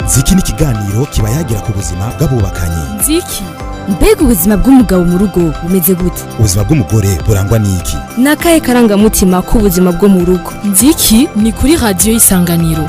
ziki ni ikiganiro kiba yagira ku buzima bw'abubakanye nziki mbega ubuzima bw'umugabo mu rugo bumeze gute ubuzima bw'umugore burangwa n'iki ni akahe karangamutima k'ubuzima bwo mu rugo nziki ni kuri radiyo y'isanganiro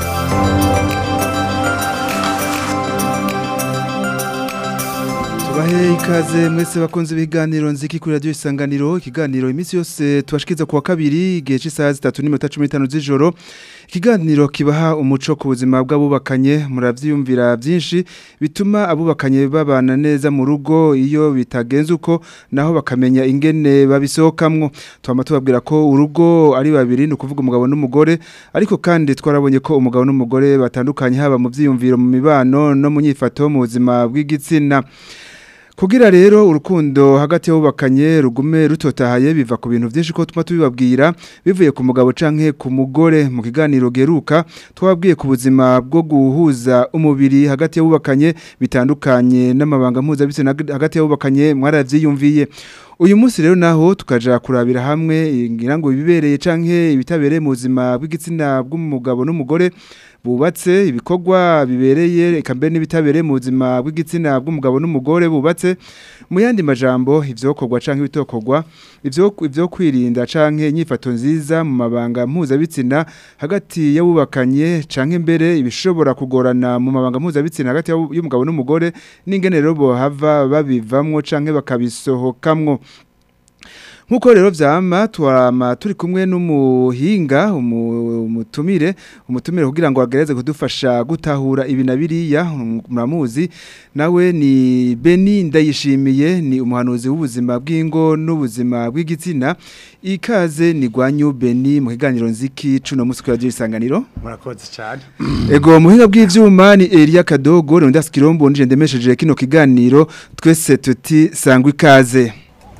tubahe ikaze mwese bakunze ibiganiro nziki kuri radiyo isanganiro ikiganiro iminsi yose tubashikiza ku wa kabiri igihe cy'isaha zitatu n'iminota cumi n'itanu z'ijoro ikiganiro kibaha umuco ku buzima bw'abubakanye murabyiyumvira byinshi bituma abubakanye babana neza mu rugo iyo bitagenze uko naho bakamenya ingene babisohokamwo twama tubabwira ko urugo ari babiri ni ukuvuga umugabo n'umugore ariko kandi twarabonye ko umugabo n'umugore batandukanye haba mu byiyumviro mu mibano no mu nyifato mu buzima bw'igitsina Kugira rero urukundo hagati y'abubakanye rugume rutotahaye biva ku bintu byinshi ko tuma tubibabwira bivuye ku mugabo canke ku mugore mu kiganiro geruka twabwiye ku buzima bwo guhuza umubiri hagati y'abubakanye bitandukanye n'amabanga mpuzabitsina hagati y'abubakanye mwaravyiyumviye uyu munsi rero naho tukaja kurabira hamwe ngira ngo ibibereye canke ibitabereye mu buzima bw'igitsina bw'umugabo n'umugore bubatse ibikorwa bibereye eka mbere n'ibitabereye mu buzima bw'igitsina bw'umugabo n'umugore bubatse mu yandi majambo ivyokorwa canke ibitokorwa ivyo ivyo kwirinda canke inyifato nziza mu mabanga mpuzabitsina hagati y'abubakanye canke mbere ibishobora kugorana mu mabanga mpuzabitsina hagati y'umugabo n'umugore n'ingene rero bohava babivamwo canke bakabisohokamwo Nkuko rero vyama twama turi kumwe n'umuhinga umutumire umutumire kugira ngo agereze kudufasha gutahura ibi na biriya muramuzi nawe ni Beni ndayishimiye ni umuhanuzi w'ubuzima bw'ingo n'ubuzima bw'igitsina ikaze ni gwanyu Beni mu kiganiro nziki cuno musi kwa isanganiro murakoze cyane ego muhinga bw'ivyuma ni Elia Kadogo ndasi kirombo nje ndemesheje kino kiganiro twese tuti sangwa ikaze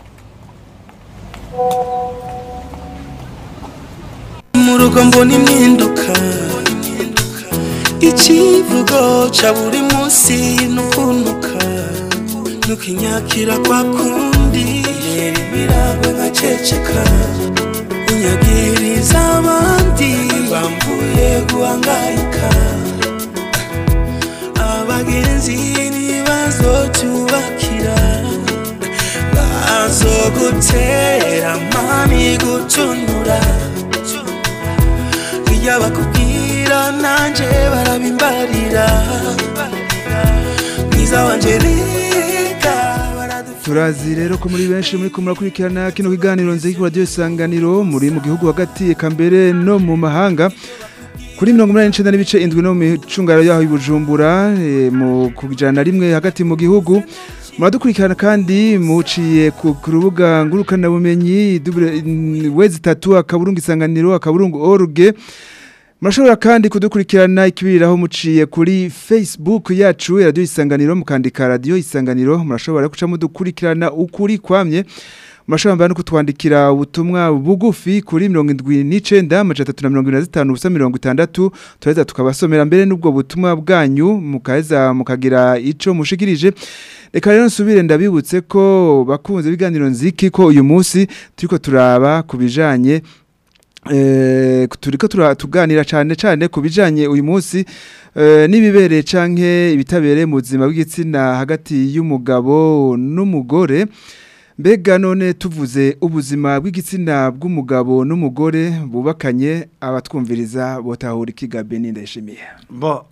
mu rugo mbona impinduka ikivugo ca buri munsi nukuntuka nukinyakira kwa kundi rero ibiragwe nkaceceka unyagiriza abandi bambuye guhangayika abagenzi ntibazotubakira bazogutera mami gutunura iyo bakubwira nanjye barabimbarira mwiza wanje reka turazi rero ko muri benshi muri kumurakurikirana kino kiganiro nziki ku radio isanganiro muri mu gihugu hagati eka mbere no mu mahanga kuri mirongo inani n'icenda n'ibice indwi no mu micungaro yaho ibujumbura e, mu kujana rimwe hagati mu gihugu muradukurikirana kandi muciye ku rubuga ngurukana bumenyi wezi tatu akaburungu isanganiro akaburungu org Murashobora kandi kudukurikirana ikibiriraho muciye kuri Facebook yacu radio isanganiro mukandika radio isanganiro murashobora kuca mudukurikirana ukuri kwamye Murashobora mbana kutwandikira ubutumwa bugufi kuri 79 amajana 375 ubusa 60 tureza tukabasomera mbere n'ubwo butumwa bwanyu mukaheza mukagira ico mushikirije Reka rero nsubire ndabibutse ko bakunze ibiganiro nziki ko uyu munsi turiko turaba kubijanye eh turiko turatuganira cyane cyane kubijanye uyu munsi eh nibibereye canke ibitabereye mu buzima bw'igitsina hagati y'umugabo n'umugore mbega none tuvuze ubuzima bw'igitsina bw'umugabo n'umugore bubakanye abatwumviriza botahura ikigabe n'indashimiye bo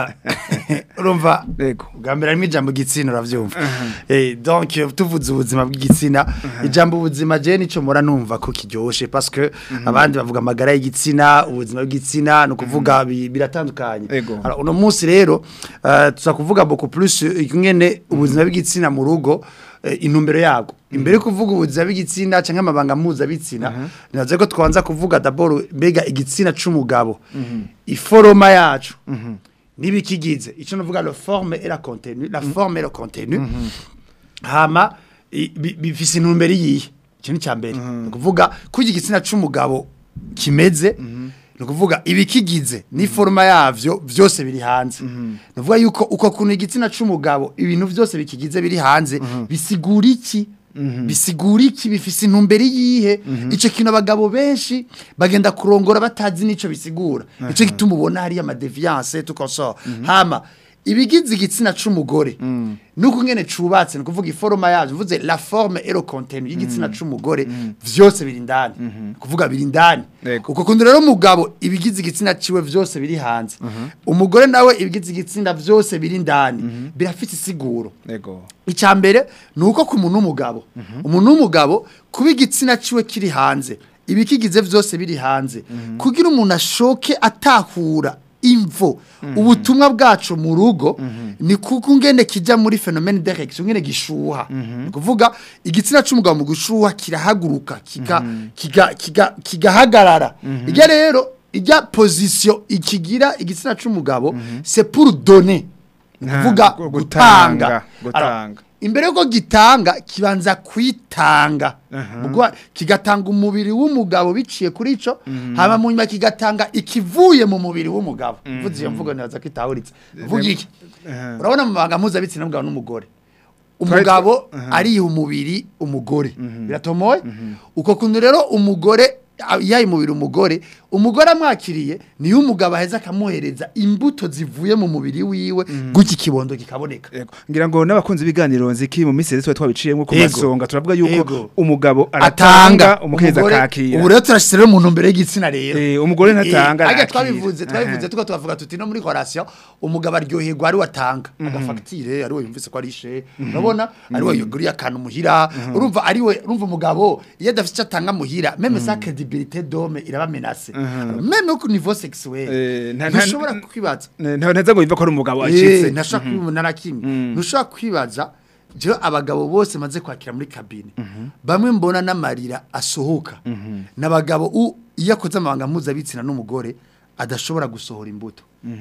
urumva Yego. bwa mbere harimo ijambo gitsina uravyumva eh donc tuvuze ubuzima bw'igitsina ijambo ubuzima je nico mora numva ko kiryoshe parce que abandi bavuga amagara y'igitsina ubuzima bw'igitsina no kuvuga bi- biratandukanye Yego. Alors, uno munsi rero uh, tuza kuvuga beaucoup plus ingene ubuzima bw'igitsina mu rugo eh, intumbero yago imbere yo kuvuga ubuzima bw'igitsina canke amabanga mpuzabitsina ninaze ko twanza kuvuga d'abord mbega igitsina c'umugabo iforoma yacu nibikigize ico novuga le forme et la contenu la forme et le contenu hama i- bi- bifise intumbero yihe ico ni cyambere ni kuvuga kugira igitsina c'umugabo kimeze ni ukuvuga ibikigize n'iforoma yavyo vyose biri hanze ni ukuvuga yuko uko kuntu igitsina c'umugabo ibintu vyose bikigize biri hanze bisigura iki bisigura iki bifise intumbero yihe ico kintu abagabo benshi bagenda kurongora batazi nico bisigura ico gituma ubona hari amadeviance tukosora hama ibigize igitsina c'umugore nuko ngene cubatse nukuvuga iforoma yavyo mvuze la forme et le contenu y'igitsina c'umugore vyose biri indani kuvuga biri indani Yego. uko kundi rero umugabo ibigize igitsina ciwe vyose biri hanze umugore nawe ibigize igitsina vyose biri indani birafite isiguro Ego. icya mbere ni uko ku muntu w'umugabo umuntu w'umugabo kuba igitsina ciwe kiri hanze ibikigize byose biri hanze kugira umuntu ashoke atahura imvo ubutumwa bwacu mu rugo ni kuko ngene kijya muri fenomene direction ngene gishuha ni kuvuga igitsina c'umugabo mu gushuha kirahaguruka kiga kiga kiga kigahagarara ijya rero ijya position ikigira igitsina c'umugabo c'est pour donner ni Nta, kuvuga gu- gutanga gutanga, gutanga. Alors, imbere yuko gitanga kibanza kwitanga Mugwa- kigatanga umubiri w'umugabo biciye kuri ico hama mu nyuma kigatanga ikivuye mu mubiri w'umugabo mvuze iyo mvugo neza ko itahuritse vuga iki urabona mu mabanga mpuzabitsina n'umugabo n'umugore umugabo ariha umubiri umugore biratomoye uko kuntu rero umugore a- yaha umubiri umugore umugore amwakiriye niyo umugabo aheza akamuhereza imbuto zivuye mu mubiri wiwe gutya ikibondo kikaboneka Ego. Ngira ngo n'abakunzi b'iganiro nziki mu minsi yose twabiciyemo ku Ego. masonga turavuga yuko Ego. umugabo atanga aratanga umukenyezi umugore- akakira. ubu rero turashyize rero umuntu mbere y'igitsina rero Eh, umugore ntatanga, Eh, ariko arakira. twabivuze twabivuze Aha. tuko tukavuga tuti no muri korasiyo umugabo aryoherwa ari watanga agafagitire ari we yumvise ko ari ishe urabona ari we yuguriye akantu muhira urumva ari we urumva umugabo iyo adafite icyo atanga muhira meme sa credibilité d'homme iraba menacée meme au niveau sexuel Eh, nta- nta- ntushobora kwibaza nta ntaza ngo yumva ko ari umugabo Eh, acitse ntashobora kubibona na kimwe ntushobora kwibaza jewe abagabo bose maze kwakira muri kabine bamwe mbona n'amarira asohoka n'abagabo u- iyo akoze amabanga mpuzabitsina n'umugore adashobora gusohora imbuto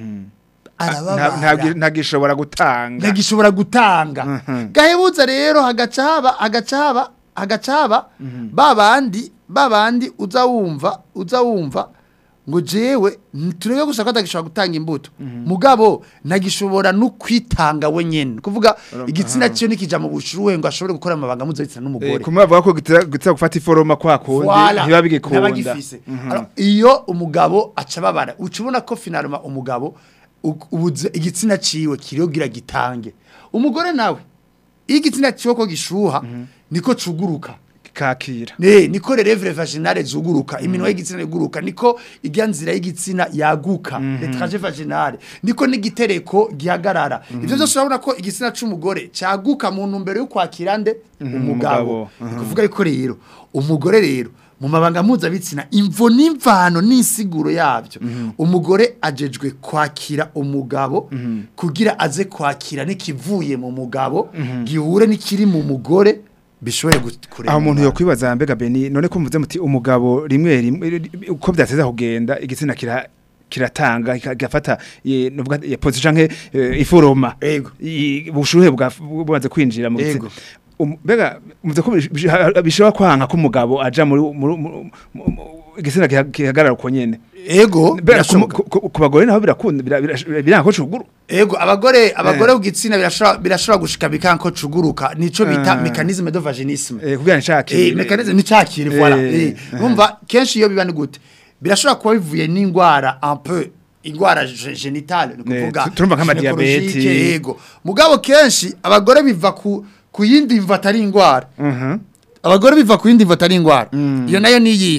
arababara ntabwo ntagishobora gutanga ntagishobora gutanga gahebuza rero hagaca haba hagaca haba hagaca haba babandi babandi uza wumva uza wumva ngo jewe turebe gusa ko atagishobora gutanga imbuto mugabo ntagishobora no kwitanga we nyene kuvuga igitsina cyo nikija mu bushuhe ngo ashobore gukora amabanga mpuzabitsina Eh, n'umugore kumwe bavuga ko gitera gitera gufata iforoma kwa kundi Voilà. ntiba bigikunda Ntabagifise. Alors, iyo umugabo aca babara uca ubona ko finalima umugabo u- ubuze igitsina ciwe kiriyogira gitange umugore nawe iyo igitsina ciwe ko gishuha niko cuguruka kakira Ne, niko relevre vaginale zuguruka iminwa y'igitsina iguruka niko ijya nzira y'igitsina yaguka letraje vaginale niko n'igitereko gihagarara ivyo byose urabona ko igitsina c'umugore caguka mu ntumbero yo kwakira nde umugabo umugabo. ni kuvuga yuko rero umugore rero mu mabanga mpuzabitsina imvo n'imvano n'isiguro yabyo umugore ajejwe kwakira umugabo kugira aze kwakira n'ikivuye mu mugabo gihure n'ikiri mu mugore bishobore gu- kurema aho umuntu umwana. yokwibaza mbega Beni none ko muvuze muti umugabo rimwe rimwe uko byateza kugenda igitsina kira kiratanga gafata nuvuga ya position nke eh, iforoma Ego. I- ubushuhe bwa- bumaze kwinjira mu Ego. gitsina Um- mbega muvuze ko bish- bish- bishobora kwanka ko umugabo aja muri muri- mu- mu- mu- igitsina giha- gihagarara uko nyene ego mbega ku- birashoboka ku ku bagore naho birakunda bira- bira- biranga ko cuguru ego abagore abagore ku gitsina birashobora birashobora gushika bikanko cuguruka nico bita Ah. mécanisme de vaginisme eh kugira nshaki eh mécanisme ni cakire voilà Eh, eh umva kenshi iyo biba ni gute birashobora kuba bivuye n'ingwara un peu ingwara ge- genitale ni Ne, kuvuga tu- turumva nk'amadiyabeti. gynecologique, yego mugabo kenshi abagore biva ku ku yindi mva atari ingwara Mhm. abagore biva ku yindi mva atari ingwara iyo nayo ni iyihe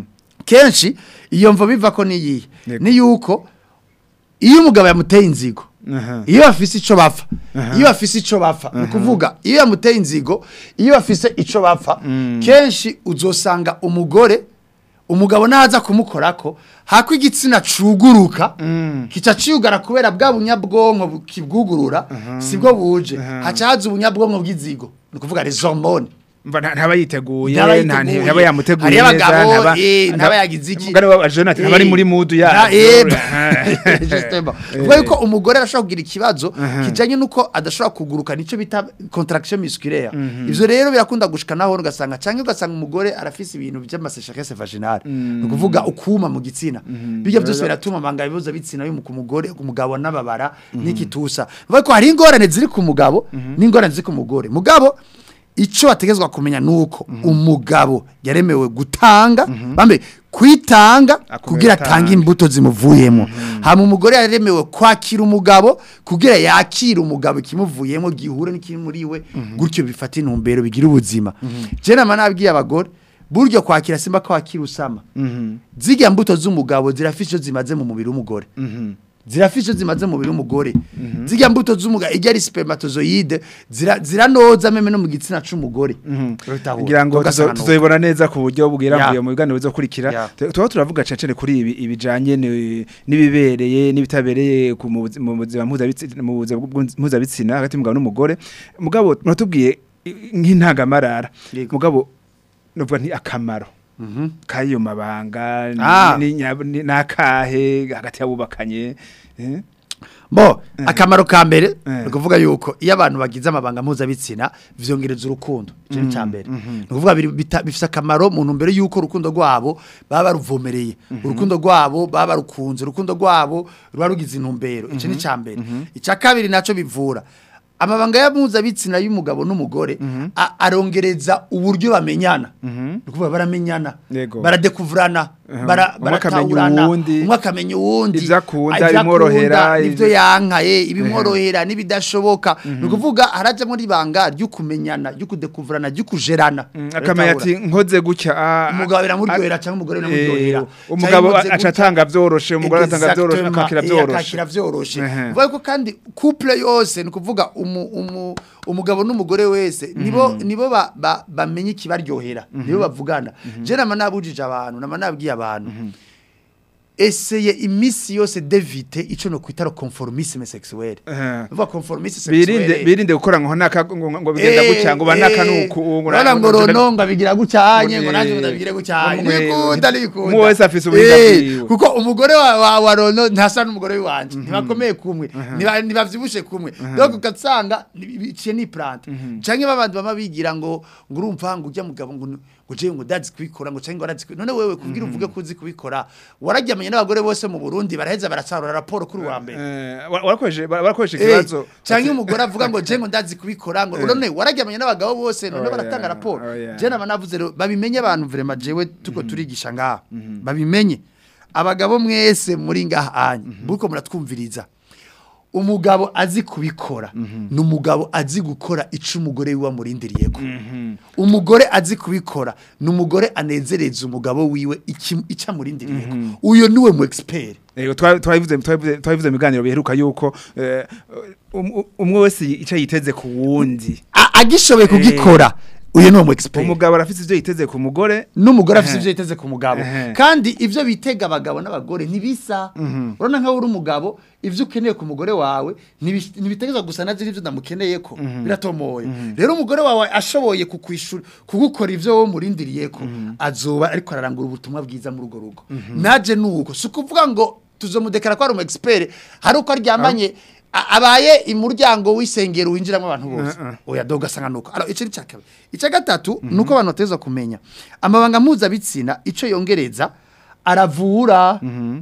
kenshi iyo mva biva ko ni iyihe Yego. ni yuko iyo umugabo yamuteye inzigo Aha. iyo bafise ico bapfa iyo bafise ico bapfa ni ukuvuga iyo yamuteye inzigo iyo bafise ico bapfa kenshi uzosanga umugore umugabo naza kumukorako hako igitsina cuguruka kica ciyugara kubera bwa bunyabwonko bu- kibwugurura sibwo buje haca haza ubunyabwonko bw'izigo ni ukuvuga les hormones mva nta- ntaba yiteguye Ntaba nta yiteguye. ntaba yamuteguye Hariyo neza abagabo, ntaba eh, ntaba yagize iki. mugani wa Jonathan ntaba ari muri mudu ya Justement. Kuvuga yuko umugore arashobora kugira ikibazo kijanye nuko adashobora kuguruka nico bita contraction musculaire ivyo rero birakunda gushika naho ugasanga canke ugasanga umugore arafise ibintu by'amaseshakese vaginale ni ukuvuga ukuma mu gitsina bijya byose biratuma amanga ibibazo bitsina yo ku mugore ku mugabo n'ababara n'ikitusa bivuga ko hari ingorane ziri ku mugabo n'ingorane ziri ku mugore mugabo icyo bategezwa kumenya nuko umugabo yaremewe gutanga bambe kwitanga Akomera kugira atanga. atange imbuto zimuvuyemo hama umugore yaremewe kwakira umugabo kugira yakire umugabo ikimuvuyemo gihure n'ikiri muri we gutyo bifata intumbero bigira ubuzima je nama nabwiye abagore buryo kwakira simba kwakira usama zirya mbuto z'umugabo zirafise icyo zimaze mu mubiri w'umugore zirafise icyo zimaze mu mubiri w'umugore zirya mbuto z'umugabo ijya ari spermatozoide zira- ziranoza meme no mu gitsina c'umugore Urabitahura. ngira ngo tuzo- Ugasanga nuko. tuzoyibona neza ku buryo bwirambuye Ya. mu biganiro bizokurikira Ya. Tu- tuba turavuga cyane cyane kuri ibi ibijanye ni- n'ibibereye n'ibitabereye ku- mu buzi- mu buzima mpuzabitsina mu buzima bw'ubwunzi- mpuzabitsina hagati y'umugabo n'umugore mugabo muratubwiye i- nk'intangamarara Yego. mugabo nuvuga nti akamaro Mhm. kayo mabanga ni- Ah. ni nya- ni- nakahe hagati y'abubakanye eh? Bo, akamaro ka mbere Eh. ni ukuvuga yuko iyo abantu bagize amabanga mpuzabitsina vyongereza urukundo icyo ni icya mbere ni ukuvuga biri- bita- bifise akamaro mu ntumbero y'uko urukundo rwabo baba baruvomereye urukundo rwabo baba barukunze urukundo rwabo ruba rugize intumbero icyo ni icya mbere icya kabiri nacyo bivura amabanga ya mpuzabitsina y'umugabo n'umugore a- arongereza uburyo bamenyana ni ukuvuga baramenyana Yego. baradekuvurana Mhm. bara- Umwe akamenya baratahurana uwundi, umwe akamenya uwundi ivyo akunda, ivyo ibimworohera, akunda, ivyo- ivyo yankaye ibimworohera n'ibidashoboka ni ukuvuga harajamo n'ibanga ryo kumenyana ryo kudekuvurana ryo kujerana akamenya ati nkoze gutya ah, umugabo ah, biramuryohera cyangwa umugore biramuryohera Eh, umugabo Canke nkoze aca gutya. atanga vyoroshe umugore atanga vyoroshe Exactement, akakira eh, vyoroshe akakira vyoroshe Ehe. uvuga ko kandi couple yose ni ukuvuga umu- umu- umugabo n'umugore wese nibo nibo ba- ba- bamenya ikibaryohera nibo bavugana je nama nabujije abantu nama nabwiye abantu eseye imisi yose devite ico no kwita conformisme sexuel Ehe. uvuga conformisme birinde sexuel birinde gukora ngo naka ngo ngo bigenda gutya ngo banaka nuku Urabona ngo rononga bigira gucyanye ngo Eh, nanjye ndabigire gucyanye umwe- nibikunda nibikunda umwe wese afise ubuhinga Eh, bwiwe. kuko umugore wa wa, wa rono ntasa n'umugore wanje ntibakomeye kumwe ntiba- ntibavyibushe kumwe donc ugasanga ni- biciye ni plante canke babandi bama bigira ngo ngo urumva ngo ujya mugabo ngo ngo je ngo dazi kubikora ngo canke ngo arazi kubikora. none wewe kubwira uvuge ko uzi kubikora wararyamanye n'abagore bose mu Burundi baraheza barasarura raporo kuri uwa mbere warakoresheje warakoresheje Eh, ikibazo canke umugore avuga ngo je ngo ndazi kubikora ngo none wararyamanye n'abagabo bose none Oh, baratanga yeah, raporo oh, yeah. je nama navuze rero babimenye abantu vraiment jewe tuko turigisha ngaha babimenye abagabo mwese muri ngaha anya buko muratwumviriza umugabo azi kubikora ni umugabo azi gukora ico umugore wiwe amurindiriyeko umugore azi kubikora ni umugore anezereza umugabo wiwe iki- ico amurindiriyeko uyo niwe mu expert Ego twa- twabivuze twabivuze twabivuze mu biganiro biheruka yuko eh, um- umwe wese icyo yiteze ku wundi A- agishoboye kugikora uyo niwe mu expert umugabo arafite ivyo yiteze ku mugore n'umugore afite Ehe. ibyo yiteze ku mugabo Ehe. kandi ibyo bitega abagabo n'abagore ntibisa urabona nkaho uri umugabo ibyo ukeneye ku mugore wawe ntibi- ntibitegerezwa gusa na ziri ibyo ndamukeneye ko biratomoye rero umugore wawe ashoboye kukwishura kugukora ibyo wowe umurindiriye ko azoba ariko ararangura ubutumwa bwiza muri urwo rugo naje nuko si ukuvuga ngo tuzomudekara ko ari umu expert hari uko aryamanye a- abaye umuryango w'isengero winjiramo abantu bose oya doga asanga nuko alors ico ni cya kabiri icya gatatu nuko abantu bateza kumenya amabanga mpuzabitsina ico yongereza aravura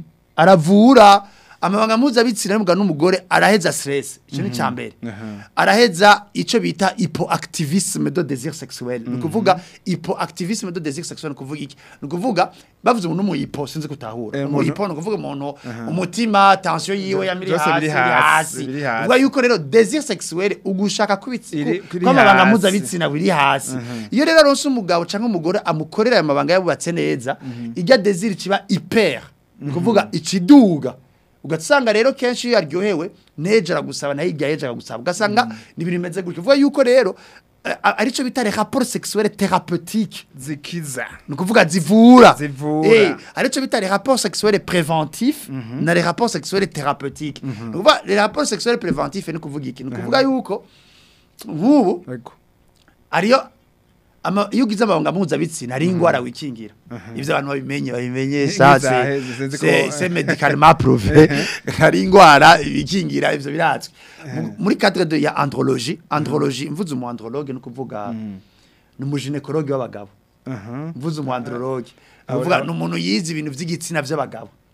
aravura amabanga mpuzabitsina y'umugabo n'umugore araheza stress icyo ni cya mbere araheza icyo bita hypoactivisme de désir sexuel ni ukuvuga hypoactivisme de désir sexuel ni ukuvuga iki ni ukuvuga bavuze umuntu mu hypo sinzi kutahura Eh, mu umuntu- hypo ni ukuvuga umuntu umutima tension yiwe yamiri Byose hasi biri biri hasi, hasi biri hasi. uvuga yuko rero désir sexuel ugushaka Iri- kw'ibitsina kuri kw'amabanga hasi. mpuzabitsina biri hasi iyo rero aronse umugabo cyangwa umugore amukorera ayo mabanga yabubatse neza ijya désir kiba hyper ni ukuvuga ikiduga ugasanga rero kenshi iyo yaryohewe neje aragusaba nayo hirya yeje aragusaba ugasanga ni ibintu bimeze gutyo uvuga yuko rero eh, aricyo bita les rapports sexuels thérapeutiques zikiza ni ukuvuga zivura Zivura. Eh, aricyo bita les rapports sexuels préventifs na les rapports sexuels thérapeutiques ni ukuvuga les rapports sexuels préventifs ni ukuvuga iki ni ukuvuga yuko nk'ubu Ego. ariyo ama iyo ugize amabanga mpuzabitsina ari ingwara wikingira ivyo abantu babimenye babimenyesha Nk'izahe, sinzi ko- c'est médicalement prouvé ari ingwara wikingira ivyo birazwi Mu- muri cadre de ya andrologie andrologie mvuze umu andrologue ni ukuvuga ni umuginekologue w'abagabo Aha. mvuze umu andrologue ni ukuvuga ni umuntu yize ibintu vy'igitsina vy'abagabo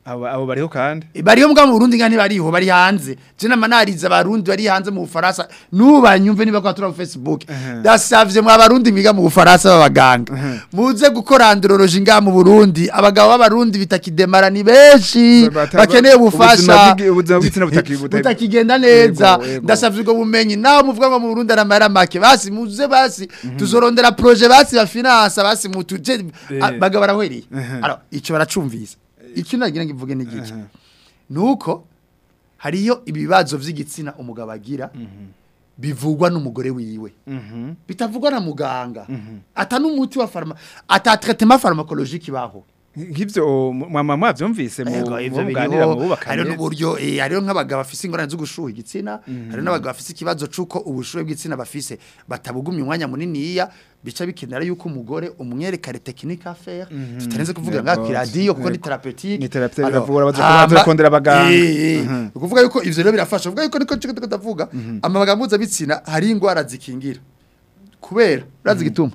abo abo bariho kandi bariho mbwa mu Burundi ngani bariho bari hanze je namanariza abarundi bari hanze mu Bufaransa nubanyumve niba kwa tura Facebook dasavye mu abarundi miga mu Bufaransa babaganga muze gukora andrology nga mu Burundi abagabo b'abarundi bitakidemara ni benshi Bata- bakeneye ubuzima ubufasha bw'igi- ubuzima bw'igitsina butaki- buta- butakigenda neza Yego, yego. ndasavye ubwo bumenyi naho muvuga ngo mu Burundi aramara make basi muze basi tuzorondera projet basi ba finance basi mutuje bagabo barahwereye alors ico baracumvisa icyo nagira ngo ivuge n'igiki nuko hariyo ibibazo vy'igitsina umugabo agira bivugwa n'umugore wiwe bitavugwa na muganga ata n'umuti wa farma ata traitement pharmacologique baho nk'ivyo mama mwavyumvise mu Ego, ivyo muganira mu biriho bubakanye hariho n'uburyo eh, hariho nk'abagabo bafise ingorane zo gushuha igitsina hariho n'abagabo bafise ikibazo c'uko ubushuhe bw'igitsina bafise batabugumya umwanya muniniya bica bikenera yuko umugore umwerekare technique à faire tutarenze kuvuga nga Yego. kwiradiyo kuko ni Yego. thérapeutique Ni thérapeutique, Alors, biravura, baza- hama- baza kurondera abaganga. eh, eh, Mhm. ni ukuvuga yuko ivyo rero birafasha uvuga yuko niko cyo ndavuga amabanga mpuzabitsina hari ingwara zikingira kubera urazi igituma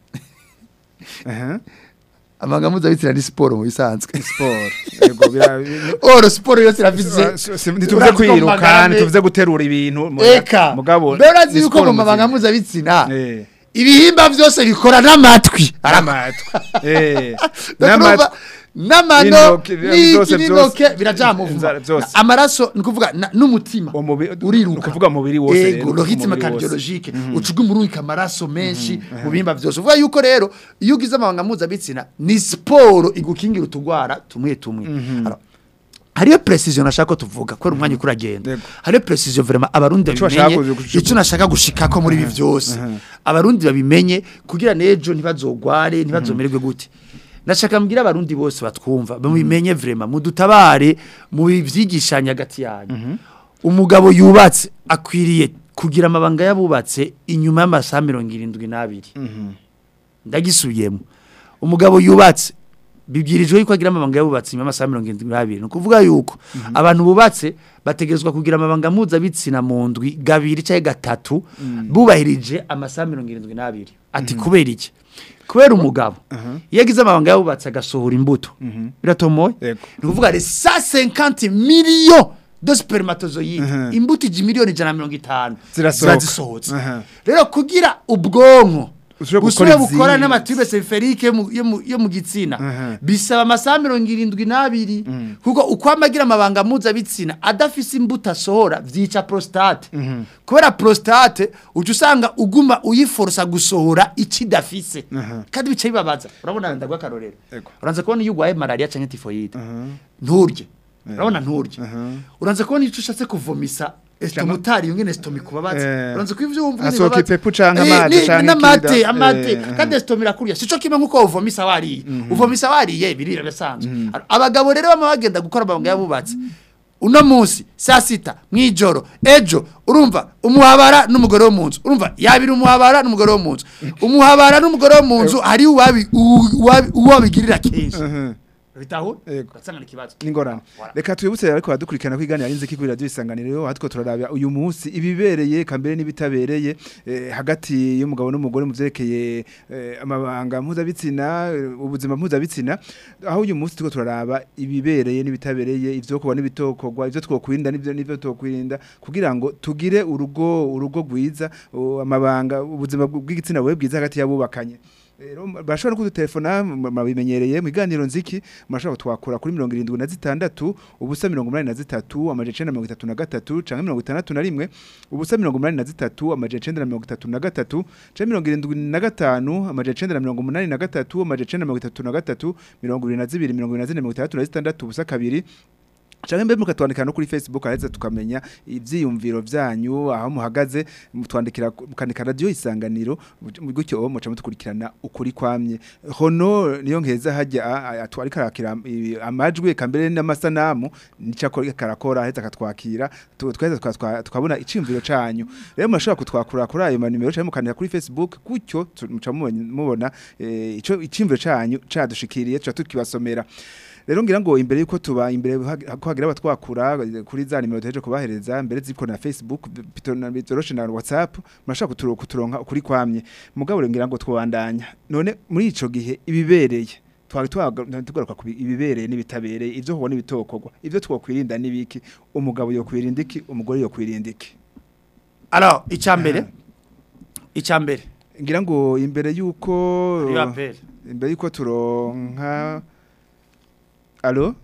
Aha. amabanga mpuzabitsina ni siporo mu bisanzwe sport yego bira oro siporo yose irafise ntituvuze urazi ko kwiruka magara me- ntituvuze guterura ibintu mu- Eka. mugabo Mbere urazi ni yuko sport mu mabanga muzima. mpuzabitsina Eh. ibihimba byose bikora n'amatwi n'amatwi eh Ndakurumva, n'amano N'intoke, byose, n'inoke byose. birajamuvuma Inzara, byose. amaraso ni ukuvuga na- n'umutima Umubiri- uriruka ni ukuvuga umubiri wose rero, ego le rythme umubiri wose. cardiologique ucuga umurunka amaraso menshi mu bihimba byose uvuga yuko rero iyo ugize amabanga mpuzabitsina ni siporo igukingira utugwara tumwe tumwe Alors, hariyo precision nashaka ko tuvuga kubera umwanya uko uragenda Yego. hariyo precision vraiment abarundi Ico bashaka babimenye kuzi- icyo nashaka gushikako muri ibi byose abarundi babimenye kugira nejo ntibazogware ntibazomererwe gute ndashaka mbwira abarundi bose batwumva babimenye vraiment mudutabare mu byigishanya hagati yanyu umugabo yubatse akwiriye kugira amabanga yabubatse inyuma y'amasaha mirongo irindwi n'abiri ndagisubiyemo umugabo yubatse bibwirijwe yuko agira amabanga yabubatse nyuma y'amasaha mirongo irindwi n'abiri ni ukuvuga yuko abantu bubatse bategerezwa kugira amabanga mpuzabitsina mu ndwi gabiri cyangwa gatatu bubahirije amasaha mirongo irindwi n'abiri ati kubera iki kubera umugabo iyo agize amabanga yabubatse agasohora imbuto biratomoye Yego. ni ukuvuga les 150 millions de spermatozoïdes Mhm. imbuto iji miliyoni ijana na mirongo itanu Zirasohoka. zisohotse Aha. rero kugira ubwonko Ushobora busubire gukora bukora izindi. n'amatibe seriferike yo mu- yo mu- yo mu gitsina Aha. bisaba amasaha mirongo irindwi n'abiri kuko uko amagira amabanga mpuzabitsina adafise imbuto asohora vyica prostate kubera prostate uca usanga uguma uyiforosa gusohora ikidafise kandi bica bibabaza urabona ndagwa akarorero Ego. uranze kubona iyo urwaye malaria canke tifoyide nturye urabona nturye uranze kubona iyo ushatse kuvomisa estomutari yungene estomi kubabaza Eh. uranze ko ivyo wumva Hasohoka bibabaza. ipepu canke Eh, amazi ni- canke n'amate ikida. amate Eh, kandi esitomi irakurya sico kimwe nkuko uvomisa wariye uvomisa wariye birira bisanzwe abagabo rero bama bagenda gukora amabanga yabubatse uno munsi saa sita mw'ijoro ejo urumva umuhabara n'umugore wo mu nzu urumva yabira umuhabara n'umugore wo mu nzu umuhabara n'umugore wo mu nzu hari uwabi- uwu- uwabi- uwabigirira kenshi bitahura Yego. ugasanga ni ikibazo n'ingorane reka twibutse ariko badukurikirana kwiganira inziki kuri radio isanganiro hatwo turarabya uyu munsi ibibereye kambere n'ibitabereye eh, hagati y'umugabo n'umugore mu vyerekeye eh, amabanga mpuzabitsina eh, ubuzima mpuzabitsina aho uyu munsi turiko turaraba ibibereye n'ibitabereye ivyokorwa n'ibitokorwa ivyo twokwirinda n'ivyo n'ivyo tokwirinda kugira ngo tugire urugo urugo rwiza uh, amabanga ubuzima bw'igitsina bwe bwiza hagati y'abubakanye rero bashobora kudutelefona mabimenyereye mu iganiro nziki murashobora twakura kuri mirongo irindwi na zitandatu ubusa mirongo umunani na zitatu amajana icenda na mirongo itatu na gatatu canke mirongo itandatu na rimwe ubusa mirongo umunani na zitatu amajana icenda na mirongo itatu na gatatu canke mirongo irindwi na gatanu amajana icenda na mirongo umunani na gatatu amajana icenda na mirongo itatu na gatatu mirongo ibiri na zibiri mirongo ibiri na zine mirongo itandatu na zitandatu ubusa kabiri Change mbe mukatwandikira no kuri Facebook aretse tukamenya ivyiyumviro vyanyu aho muhagaze mutwandikira mukandika radio isanganiro gutyo muca mutukurikirana ukuri kwamye hono niyo nkeza hajya atwari karakira i- amajwi kambere n'amasanamu nica karakora aheza akatwakira tu- tweza twatwa- tukabona iciyumviro canyu rero murashobora kutwakura kuri ayo manimero canke mukandika kuri Facebook gutyo tu- muca mubona- mubona eh, ico iciyumviro canyu cadushikiriye tuca tukibasomera rero ngira ngo imbere yuko tuba imbere hag- ko hagira abatwakura eh, kuri za nimero tuheje kubahereza mbere ziko na Facebook bito na bitoroshe na WhatsApp murashaka kuturonka kuturonka ukuri kwamye mugabo rero ngira ngo twabandanya none muri ico gihe ibibereye twari tugaruka ku bi- ibibereye n'ibitabereye ivyo hubona ibitokorwa ivyo twokwirinda n'ibiki umugabo yokwirinda iki umugore yokwirinda iki alors icambere icambere ngira ngo imbere yuko Hariyo appel. imbere yuko turonka alo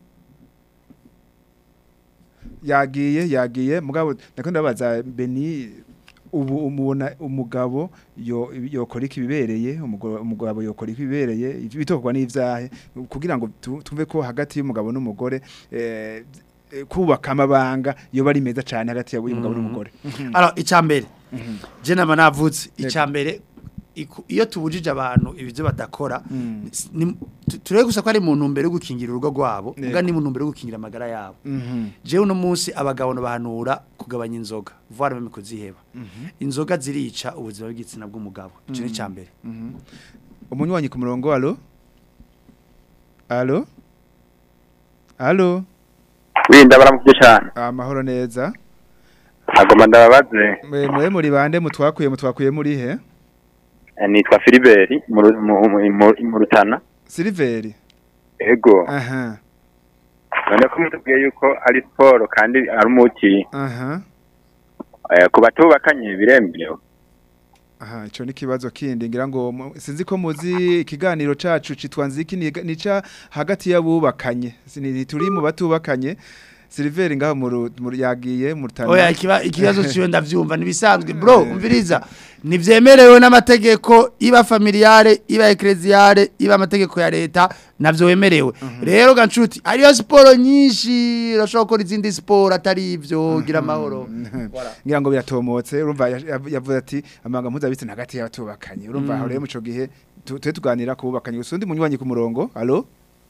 yagiye yagiye mugabo ndako ndabaza Beni ubu umubona umugabo yo yokora iki bibereye umugabo umugabo yokora iki bibereye bitokorwa n'ivyahe kugira ngo tu- tumve ko hagati y'umugabo n'umugore eh, eh, kubaka amabanga yoba ari meza cyane hagati y'umugabo n'umugore alors icambere je nama navutse Yego. icambere iku- iyo tubujije abantu ibyo badakora Mm. ni- tu- turebe gusa ko ari mu ntumbero yo gukingira urugo rwabo Yego. mbwa ni mu ntumbero yo gukingira amagara yabo Mhm. jewe uno munsi abagabo bahanura kugabanya inzoga voire même kuziheba inzoga zirica ubuzima bw'igitsina bw'umugabo ico ni icambere umunywanyi ku murongo alo alo alo winda baramuvye cane amahoro neza agoma ndababaze mwe mwe muri bande mutwakuye mutwakuye muri he Eh, nitwa Filiberi mu Ru- mu- mu- mu- mu Rutana Silveri ego aha none ko mutubwiye yuko ari siporo kandi ari umuti aha eh, ku batubakanye biremewe aha ico ni kibazo kindi ngira ngo mu- sinzi ko muzi ikiganiro cacu citwa nziki ni- nica hagati y'abubakanye Sini- turi mu batubakanye Silveri ngaho mu Ru- mu yagiye mu Rutana oya ikiba- ikibazo ciwe ndavyumva nibisanzwe bro umviriza nivyemerewe n'amategeko iba familiare iba ecclesiare iba amategeko ya leta navyo wemerewe rero gancuti hariyo siporo nyinshi urashobora gukora izindi siporo atari ivyo gira amahoro Voilà. ngira ngo biratomotse urumva ya- ya- yavuze ati amanga mpuzabitsina hagati y'abatubakanye urumva aho rero mu ico gihe tu- tube tuganira ku bubakanye gusa undi munywanyi ku murongo alo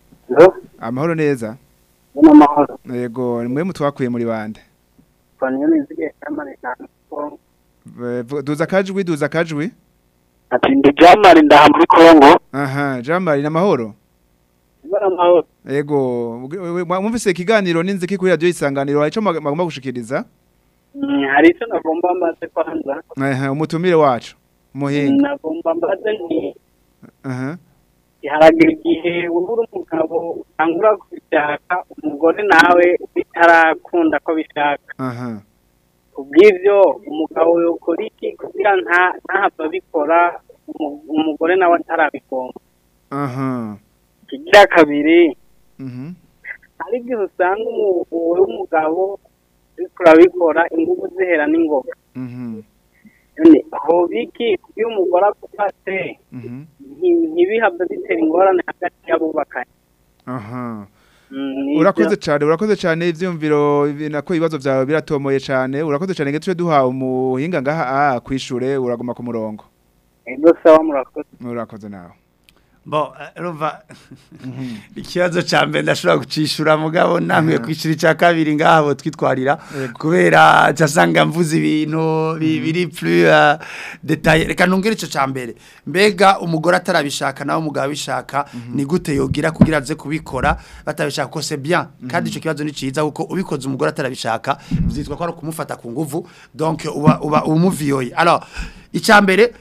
amahoro neza n'amahoro yego mwe mutwakuye muri bande twanywe nizige kamari cyane Eh, vu- duza kajwi duza kajwi ati ndi jamari ndaha muri Kongo aha jamari namahoro ibara amahoro yego we- we- mwumvise ikiganiro n'inziki kuri radio isanganiro hari ico mag- magomba gushikiriza Mm, hari icyo nagomba mbaze kwanza aha umutumire wacu muhinga nagomba mbaze nti aha haragira igihe ubura umugabo utangura kubishaka umugore nawe bitarakunda ko bishaka aha kubw'ivyo umugabo yokora iki kugira nta ntahava abikora umu- umugore nawe atarabigomba aha kigira kabiri mhm hari igihe usanga umu- wowe umugabo uriko urabikora ingufu zihera n'ingoga mhm none aho biki iyo umugore agufate mhm nti- ntibihave bitera ingorane hagati y'abubakanye aha Mm, ni urakoze ivyo. cyane urakoze cyane ivyumviro ibi- nako ibibazo byawe biratomoye cyane urakoze cyane ngetwe duha umuhinga ngaha ah kwishure uraguma ku murongo ego sawa murakoze urakoze nawe bo eh, urumva ikibazo ca mbere ndashobora gucishura mugabo namwe kwishura ica kabiri ngabo twitwarira Yego. kubera casanga mvuze ibintu bi- biri plus uh, detail reka nongere ico ca mbere mbega umugore atarabishaka nawe umugabo abishaka ni gute yogira kugira aze kubikora batabishaka ko c'est bien kandi ico kibazo ni ciza kuko ubikoze umugore atarabishaka vyitwa ko ari kumufata ku nguvu donc uba uba umuviyoye alors ica mbere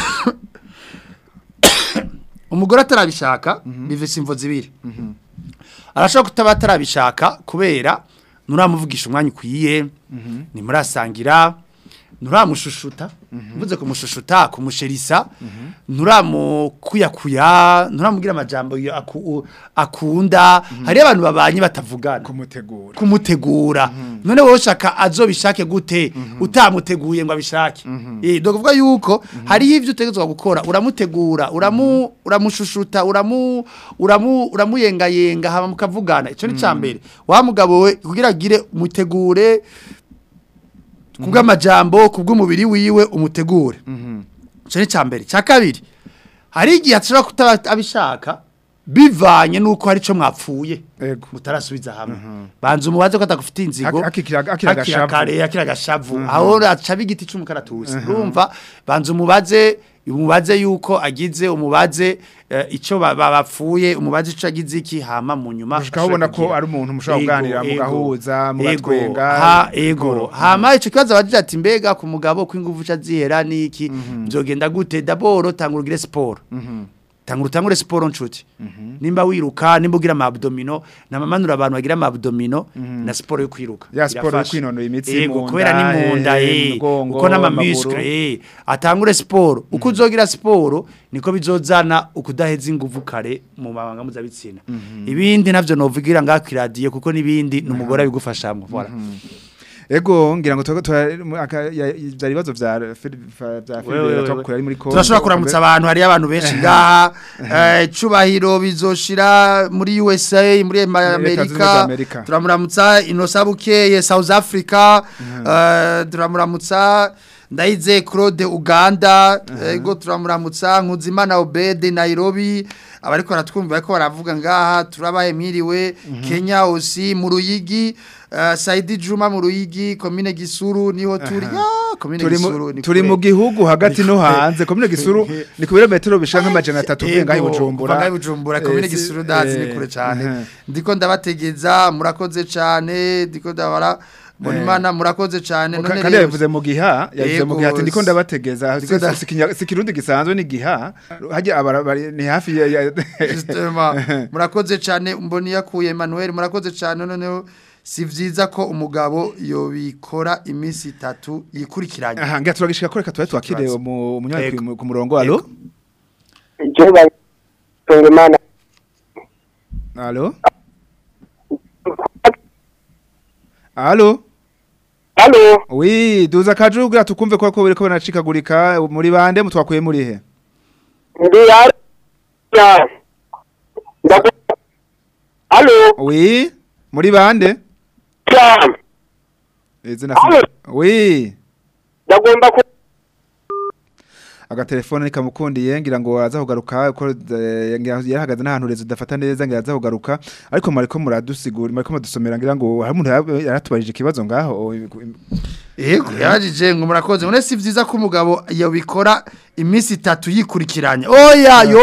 umugore atarabishaka bivise imvo zibiri arashobora kutaba atarabishaka kubera nuramuvugisha umwanya ukwiye nimurasangira nuramushushuta mvuze kumushushuta kumusherisa nuramukuyakuya nuramugira amajambo yo aku- u- akunda hariyo abantu babanye batavugana kumutegura kumutegura none wowe ushaka azobishake gute utamuteguye ngo abishake eh do kuvuga yuko hariho ivyo utegetswe gukora uramutegura uramu uramushushuta uramu uramu uramuyengayenga hama mukavugana ico ni cambere wa mugabo we kugira agire mutegure kubw'amajambo kubw'umubiri wiwe umutegure ico ni cambere ca kabiri hari igihe ashobora kutaba abishaka bivanye nuko hari ico mwapfuye ego mutarasubiza hamwe banza umubaze ko atagufite inzigo Ak- akikira- akira agashavu. kare akira agashavu aho acabe igiti c'umukaratusi urumva banza umubaze umubaze yuko agize umubaze eh, ico ba- ba- bapfuye umubaze ico agize iki hama mu nyuma Gushika aho ubona ko ashobora ari umuntu mushobora Ego, kuganira ego, mugahuza ego, mugatwenga ha ego Ego. hama ico kibazo abajije ati mbega ku mugabo ko ingufu ca zihera niki byogenda gute daboro tanga urugire sport tanga utangure siporo nshuti nimba wiruka nimba ugira amabdomino namamanura abantu bagira amabdomino na siporo yo kwiruka Ya siporo yo Birafasha. kwinonora imitsi Yego, mu kubera nda, ni mu nda eh, eh, umugongo, uko n'ama amaguru. muscle eh atangure siporo uko uzogira siporo niko bizozana ukudaheza inguvu kare mu mabanga mpuzabitsina ibindi navyo novugira ngaha ku radio kuko nibindi numugore abigufashamwe voilà Ego ngira ngo tuba tuba byari bibazo vya Phil- vya vya Wewe, wewe, Phil wewe. ari muri Kongo. turashobora kuramutsa abantu hari abantu benshi ngaha eh, cubahiro bizoshira muri USA muri Leta Zunze Ubumwe za Amerika Amerika. turamuramutsa Inosa Bukeye South Africa eh, turamuramutsa Ndaize Claude Uganda ego turamuramutsa Nkuzimana Obede Nairobi abariko baratwumva bariko baravuga ngaha turabaye mwiriwe Kenya osi mu Ruyigi eh, Saidi Juma mu Ruyigi komine Gisuru niho turi ya komine turi Gisuru mu ni turi kure. mu gihugu hagati Ni no kure. hanze komine gisuru ni ku birometero bishika nk'amajana atatu uvuye ngaho i Ego, Bujumbura kuva ngaho i Bujumbura komine Eh, si- Gisuru ndazi ni eh, kure cyane aha. ndiko ndabategeza murakoze cyane ndiko ndabara mbona Eh. imana murakoze cyane Ka- none kandi rero- yabivuze mu giha yabivuze mu Yego, giha ati ndiko ndabategeza ndiko nda- si- si kinya- si kirundi gisanzwe ni giha hajya abara bari- ni hafi ya ya- Justement, murakoze cyane mboni yakuye Emmanuel murakoze cyane noneho si vyiza ko umugabo yobikora iminsi itatu yikurikiranye aha ngira turagishika ko reka tuba twakire Turazi. mu munywanyi Ego. ku- ku murongo alo Jehova tunga imana alo alo Halo wi duza kaju kugira tukumve ko ko biriko banacikagurika muri bande mutwakuye muri he ndi ya Ndaku Halo wi muri bande Sam izina Alo. wi ndagomba ku agatelefone nikamukundiye ngira ngo aza kugaruka ko eh, ngira yarahagaze n'ahantu rezo dafata neza ngira aza kugaruka ariko mariko muradusigura mariko mudusomera ngira ngo hari umuntu yaba- yaratubajije ikibazo ngaho Ego yarajije ngo murakoze none si vyiza ko umugabo yobikora iminsi itatu yikurikiranye oya yo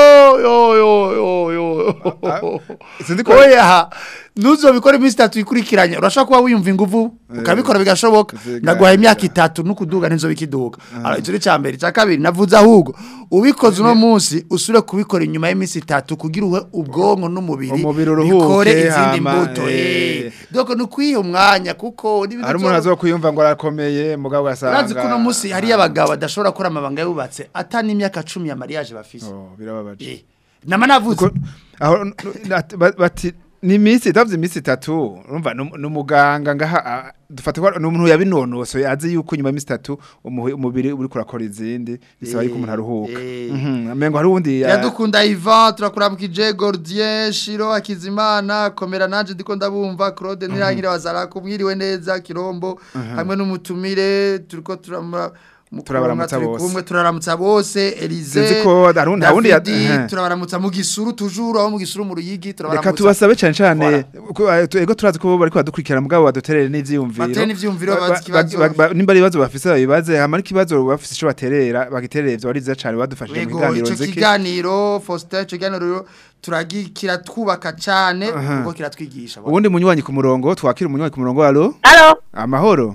yo yo yo yo sinzi ko oya nuzobikora iminsi itatu yikurikiranye urashaka kuba wiyumva inguvu ukabikora bigashoboka Ziga- naguhaye imyaka itatu nukuduga nizo bikiduga ara icyo ni cyambere cya kabiri navuze ahubwo ubikoze uno munsi usure kubikora inyuma y'iminsi itatu kugira uhe ubwonko n'umubiri Umubiri uruhuke, bikore izindi hama, mbuto eh. eh doko nukwiha umwanya kuko n'ibintu hari umuntu byo- azokwiyumva ngo arakomeye mugabo gasanga Urazi ko uno munsi hari abagabo badashobora gukora amabanga yubatse ata n'imyaka cumi ya mariage bafise oh birababaje Eh, nama navuze Ko- aho n- n- ba- bati ni iminsi itavuze iminsi itatu urumva ni ni umuganga ngaha ah, dufate ko ni umuntu yabinonosoye azi yuko nyuma y'iminsi itatu umuhi- umubiri uri kurakora izindi bisaba yuko umuntu aruhuka eh. Mhm, amengo hari uwundi ya- Yadukunda Ivan turakuramukije Gordien Shiro Akizimana komera nanje ndiko ndabumva Claude Nirangire wazara kumwiriwe neza Kirombo hamwe n'umutumire turiko turamura mu Turabaramutsa kuronka, turi bose. kumwe turaramutsa bose Elize Sinzi ko hari undi- hari undi ya- Davidi, ehe. turabaramutsa mu gisuru tujuru aho mu gisuru mu ruyigi reka turabaramutsa tubasabe cyane cyane ko, eh, tu- ego turazi ko bariko badukurikirana mugabo baduterere n'ivyiyumviro Batere n'ivyiyumviro, Ba- bazi ba- ikibazo. ba- ba- nimba ari ibibazo bafise babibaze hama n'ikibazo bafise ico baterera bagiterere ivyo ari vyiza cane badufashije mu Ego biganiro ico nziki kiganiro Faustin ico kiganiro rero turagikira twubaka cane Aha. kuko kiratwigisha ubundi munywanyi ku murongo twakira umunywanyi ku murongo alo Halo, amahoro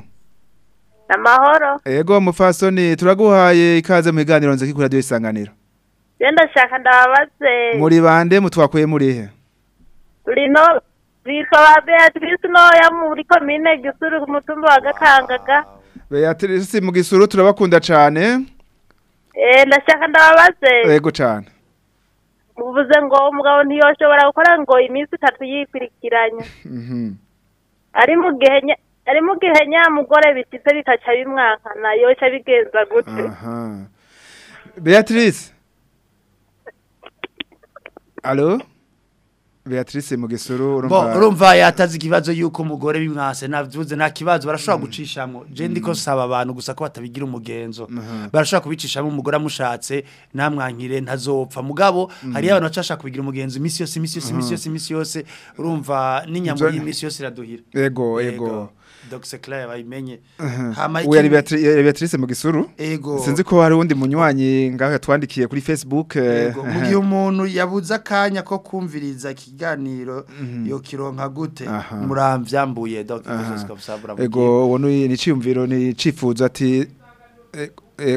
amahoro. ego mufasoni turaguhaye ikaze mu biganiro nziki kuri radio isanganiro Genda shaka ndababaze. muri bande mutwakuye muri he Rino bitwa ba Beatrice noya muri komine Gisuru ku mutumba wa Gakangaga. Beatrice mu gisuru turabakunda cane Eh ndashaka ndababaze. ego cane Uvuze ngo umugabo ntiyoshobora gukora ngo iminsi itatu yikurikiranye. Mhm. Ari mu gihe nya- ari mu gihe nyamugore bitise bikaca bimwankana yoca bigenza gute. aha Beatrice Allo Beatrice mu gisuru Bo urumva urumva yatazi ikibazo yuko umugore bimwase navuze nta kibazo barashobora gucishamo je ndiko saba abantu gusa ko batabigira umugenzo barashobora kubicishamo umugore amushatse namwankire ntazopfa mugabo hari abantu bacashaka kubigira umugenzo imisi yose imisi yose imisi yose imisi yose urumva n'inyambo Ibyo- y'imisi yose iraduhira ego ego Dr Claire bayimenye Aha. hama Uyu yari ikindi- Beatri- yari Beatrice mu gisuru ego sinzi ko hari uwundi munywanyi ngaho yatwandikiye kuri Facebook eh, Ego, mu gihe umuntu yabuze akanya ko kumviriza ikiganiro yo kironka gute Aha. muramvyambuye Dr Aha. Joseph Kabusabura ego uwo ni iciyumviro ni icifuzo ati ego- ego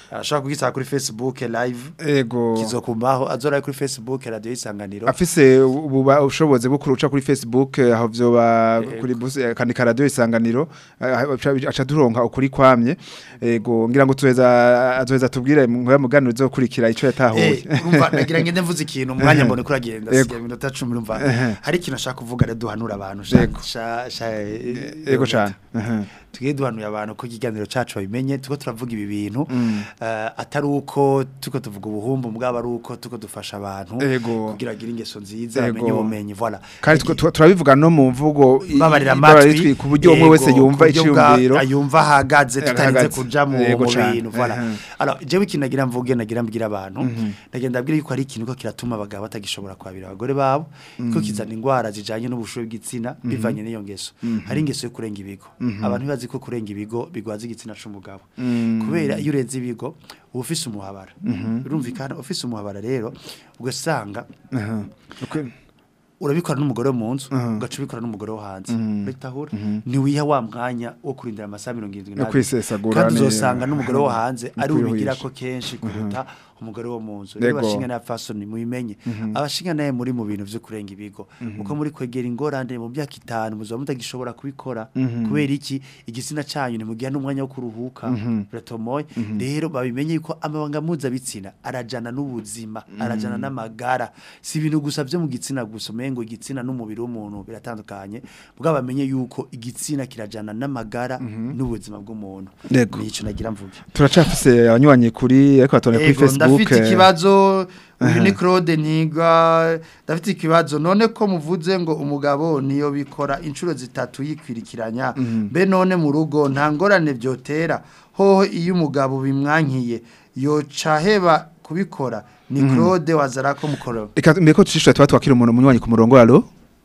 ashobora kugisaba kuri Facebook live ego kizokumbaho azora kuri Facebook radio isanganiro afise ububa ushoboze bwo kuruca kuri Facebook eh, aho vyoba Ego. kuri bus eh, kandi radio isanganiro eh, aca- aca duronka ukuri kwamye ego ngira ngo tuweza azoheza tubwire mu muganiro uzokurikira ico yatahuye Eh, urumva nagira ngende mvuze ikintu umwanya mbone kuri agenda Ego. siya minota 10 urumva Ehe. hari ikintu ashaka kuvuga rero duhanura abantu sha Ego. sha sha eh, ego cyane tugiye duhanuye abantu ko ikiganiro cacu babimenye tuko turavuga ibi bintu Mm. eh, atari uko tuko tuvuga ubuhumbu mugabo ari uko tuko dufasha abantu Ego. kugira agire ingeso nziza Ego. bamenye ubumenyi voilà kandi twa- twa- turabivuga no mu mvugo i- babarira babarira amatwi ku buryo umwe wese yego, yumva ku buryo bwa- iciyumviro yumva ahagaze tutarinze Ahagaze. kuja mu Yego mu cane. bintu voilà Ehe. alors jewe ikintu nagira mvuge nagira mbwira abantu Mhm. ndagenda mbwira yuko ari ikintu ko kiratuma abagabo batagishobora kwabira abagore babo ko kizana indwara zijanye n'ubushuhe bw'igitsina bivanye n'iyo ngeso hari ingeso yo kurenga ibigo abantu ntibazi ko kurenga ibigo bigwaza igitsina c'umugabo kubera iyo urenze ibigo uba ufise umuhabara urumvikana ufise umuhabara rero ugasanga Aha. Okay. urabikora n'umugore wo mu nzu Mhm. ugaca ubikora n'umugore wo hanze Mhm. bitahura ntiwiha wa mwanya wo kurindira amasaha mirongo irindwi No n'abiri kwisesagura kandi ni- uzosanga n'umugore wo hanze ari Kwihuhisha. ubigira ko kenshi kuruta umugore wo mu nzu rero Yego. abashinga n'abafasoni mubimenye abashinga naye muri mu bintu vyo kurenga ibigo uko muri kwegera ingorane mu myaka itanu muzoba mutagishobora kubikora kubera iki igitsina canyu ntimugiha n'umwanya wo kuruhuka biratomoye rero babimenye yuko amabanga mpuzabitsina arajana n'ubuzima arajana n'amagara si ibintu gusa vyo mu gitsina gusa umengo igitsina n'umubiri w'umuntu biratandukanye bwa bamenye yuko igitsina kirajana n'amagara n'ubuzima bw'umuntu Yego. nico nagira mvuge turacafise abanywanyi kuri ariko batone kuri Ego, Facebook ndafite eh, ikibazo uyu ni Claude Niga ndafite ikibazo none ko muvuze ngo umugabo niyo bikora inshuro zitatu yikwirikiranya mbe none mu rugo nta ngorane byotera hoho iyo umugabo bimwankiye yoca heba kubikora ni Claude wazara ko mukoro Reka mbere ko tushishura tuba twakira umuntu umunywanyi ku murongo alo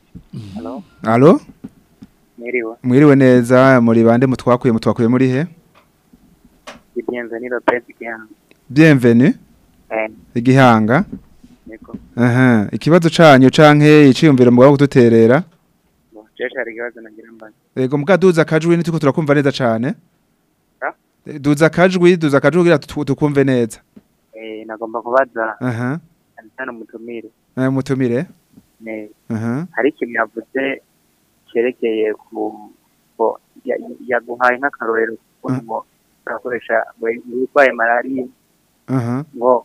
Halo, alo mwiriwe. mwiriwe neza muri bande mutwakuye mutwakuye muri he Bienvenue Lopez Gihanga. bienvenue Eh, igihanga niko. aha ikibazo canyu canke iciyumviro mugabo kuduterera Bo, jeje hari ikibazo nagira mbaza. Ego muga duza akajwi nituko turakumva neza cane. Ha? Eh, Duza akajwi, duza akajwi kugira tu- tukumve neza. Eh, nagomba kubaza Aha. cyane umutumire. Eh mutumire. Eh, Aha. hari ikintu yavuze cyerekeye ku ko ya- yaguhaye nk'akarorero Mm. ngo urakoresha urwaye malariya Aha. ngo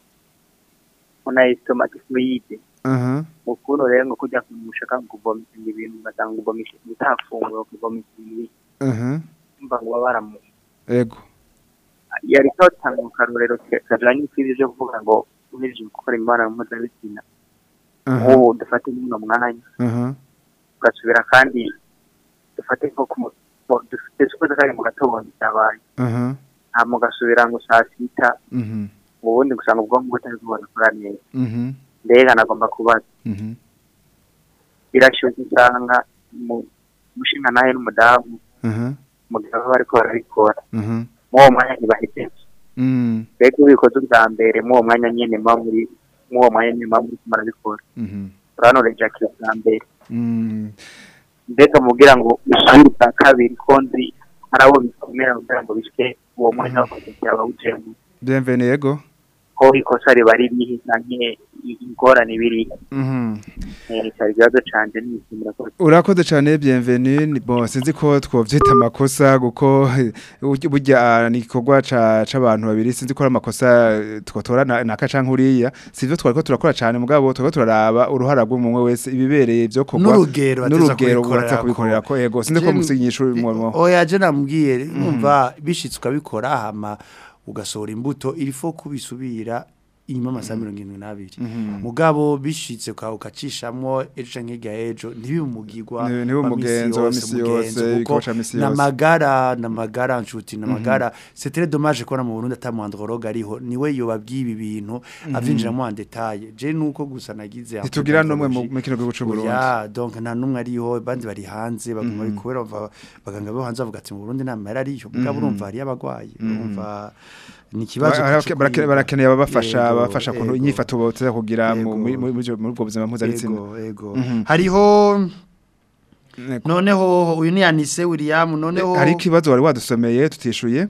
unayistomatifoide Aha. ukuntu rero ngo kujya kumushaka kuvomisa ibintu ugasanga uvomisha utafungura ukuvomisa ibintu Aha. mba ngo baba baramu Ego. yari kawutanga mu karorero ke- kajanye n'ikwibi byo kuvuga ngo uhejeje gukora imibonano mpuzabitsina Aha. nk'ubu dufate nk'uno mwanya Aha. ugasubira kandi dufate nko ku mu- mu- dufite suko kari mu gatondo cyabaye Aha. hama ugasubira ngo saa sita Mhm. ubundi gusanga ubwonko butari kubona kura neza Mhm. mbega nagomba kubaza Mhm. birashyushye usanga mu mushinga nawe n'umudamu Aha. mu gihe baba bariko barabikora Mhm. muri uwo mwanya ntibahejeje Mm. mbega iyo ubikoze ubwa mbere muri uwo mwanya nyene muba muri muri uwo mwanya nyene muba muri kumurabikora Mhm. urabona ejaculation bwa mbere Mm. mbega mubwira ngo usubire ubwa kabiri ko nzi hari abo bikomera kugira ngo bishike uwo mwanya wakoze byaba wujemo Bienvenue ego. ko ikosa riba ririhe canke i- ingorane biri Mhm. cyari ikibazo canje n'imisimira ko Urakoze cyane bienvenue ni- bon sinzi ko twovyita amakosa guko burya- burya ah, ni igikorwa ca c'abantu babiri sinzi ko ari amakosa eh, twotora na- naka canke uriya sivyo twariko turakora cyane mugabo twariko turaraba uruhara rw'umwe wese ibibereye byo kogwa N'urugero bateza n'urugero kubikorerako. bateza kubikorera ko yego sinzi ko Je- musinyisha umurimo oya je namubwiye numva bishitse ukabikora hama ugasohora imbuto ilifo kubisubira inyuma amasaha mirongo irindwi n'abiri mugabo bishitse uka- ukacishamwo ejo canke hirya y'ejo ntibimugirwa Ni- nibe umugenzo wa misi yose, igikorwa ca misi yose. namagara namagara nshuti namagara c'est très dommage ko na mu Burundi atamwandrologue ariho niwe yobabwiye ibi bintu avyinjiramo en detail je nuko gusa nagize ntitugira n'umwe mu anthropologie. mu kino gihugu c'u Burundi Ya, donc nta numwe ariho bandi bari hanze baguma bikubera bava baganga bo hanze bavuga ati mu Burundi nta mahera ariyo mugabo urumva hari abagwayi urumva ni ikibazo Bara- cyo barake- kwiga. barakeneye ababafasha Yego, abafasha kuntu yego, inyifato boteza kugira mu Yego. muri muri- muri ubwo buzima mpuzabitsina yego, yego. Mhm. hariho Yego. noneho uyu ni Anise William noneho hari ikibazo wari wadusomeye tutishuye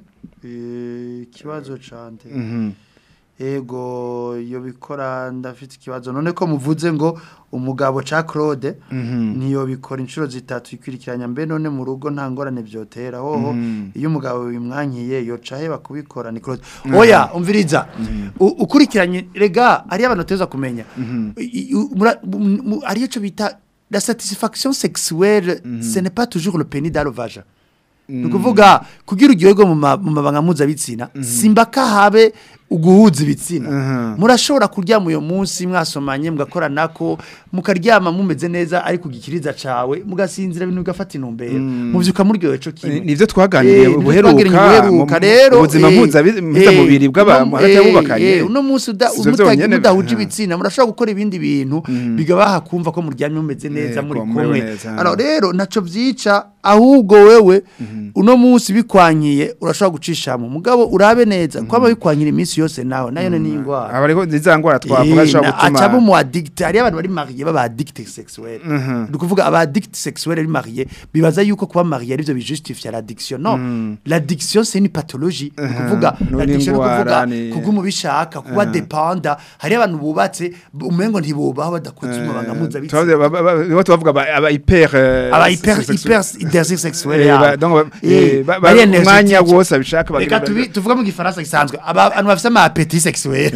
Eh, ikibazo cante Mhm. ego iyo bikora ndafite ikibazo none ko muvuze ngo umugabo ca Claude Mhm. niyo bikora inshuro zitatu ikwirikiranya mbe none mu rugo nta ngorane byotera hoho Mhm. iyo umugabo bimwankiye yoca heba kubikora ni Claude oya umviriza U- ukurikiranye rega ari abantu teza kumenya I- i- mura- mu- mu- ari cyo bita la satisfaction sexuelle ce n'est pas toujours le pénis dans le vagin ni ukuvuga kugira uryoherwe mu ma- mu mabanga mpuzabitsina simba ko habe uguhuza ibitsina murashobora kuryama uyu munsi mwasomanye mugakoranako mukaryama mumeze neza ariko ugikiriza cawe mugasinzira ibintu bigafata intumbero muvyuka muryohewe co kimwe Ni- nivyo twaganiriye Eh, nivyo ubuheruka, twaganiriye ubuheruka mu- rero ubuzima eh, mpuzabi- mpuzamubiri eh, bw'abantu uno- hagati eh, y'abubakanye. eh, uno munsi uda- Sivyo umuta- vyonyene, mudahuje aha. ibitsina murashobora gukora ibindi bintu bigabaha kumva ko muryamye mumeze neza Yego, muri mumerewe kumwe neza, aha. Alors rero naco vyica ahubwo wewe uno munsi bikwankiye urashobora gucishamo mugabo urabe neza kwaba bikwankira iminsi yose nawe nayo ni ingwara aba ariko nziza ngwara twavuga ashobora gutuma acaba umu addict hari abantu bari mariye baba addict sexuel Mhm. ni ukuvuga aba addict sexuel ari mariye bibaza yuko kuba mariye arivyo bijustifia l'addiction non l'addiction c'est une pathologie ni ukuvuga Ni l'addiction ni ingwara, ukuvuga ni- kuguma ubishaka kuba dependa hari abantu bubatse umengo ntibubaho badakoze umubanga mpuzabitsina Tubavuze- ba- ba- ba- nibo tubavuga aba aba hyper eh, aba hyper sex- hyper désir sexuel Eh, yabo. ba- donc ba- Eh, eh, ba- ba- bari energetic. umwanya wose abishaka reka bagira- tubi- tuvuge mu gifaransa gisanzwe aba- abantu bafite ama appétit sexuel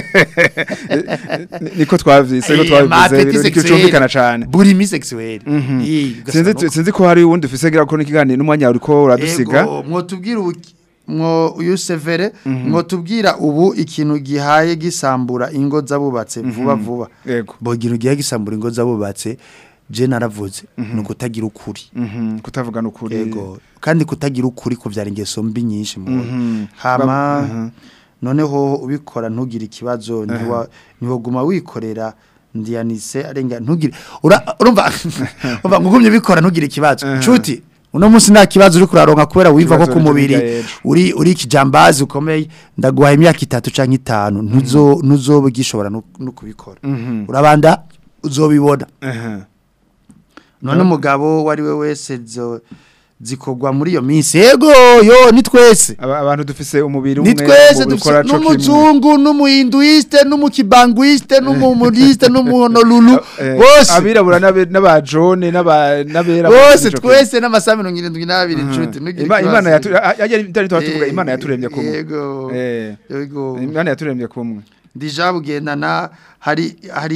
niko twavyise niko Eh, ama twabivuze appétit niko sexuel, cyumvikana cane burimi sexuel Eh, sinzi ugasanga sinzi ko hari uwundi ufise gira ko n'ikiganiro n'umwanya uriko uradusiga Ego, mwotubwira ubu mwo uyu severe mwotubwira ubu ikintu gihaye gisambura ingo z'abubatse vuba vuba yego bo ikintu gihaye gisambura ingo z'abubatse je naravuze ni ukutagira ukuri Mhm, kutavugana ukuri yego kandi kutagira ukuri kuvyara ingeso mbi nyinshi mu Mhm. hama Ba- mhm. noneho ubikora ntugire ikibazo ntiwa ntiwaguma wikorera ndiyanise arenga ntugire ura- urumva urumva ngugumye bikora ntugire ikibazo nshuti uno munsi nta kibazo uri kuraronka kubera wiva ko Ikibazo ku mubiri uri ejo. uri uri kijambazi ukomeye ndaguhaye imyaka itatu canke itanu ntuzo ntuzoba gishobora no no kubikora Mhm. urabanda uzobibona Aha. none umugabo wari we wese zo zikorwa muri iyo minsi yego yo ni twese Aba- abantu dufise umubiri umwe ni twese mu gukora dufise co kimwe. n'umuzungu n'umuhinduiste n'umukibanguiste n'umumuriste n'umuhonorulu Eh, bose abirabura n'abe- n'abajone n'aba- n'abera bose ico kintu. twese n'amasaha mirongo irindwi n'abiri nshuti ntugire Ima- ikibazo. imana yatu- a- a- yari- tutari tuvuga Eh, imana yaturemye kumwe yego Eh, yego imana yaturemye kumwe ndija bugendana hari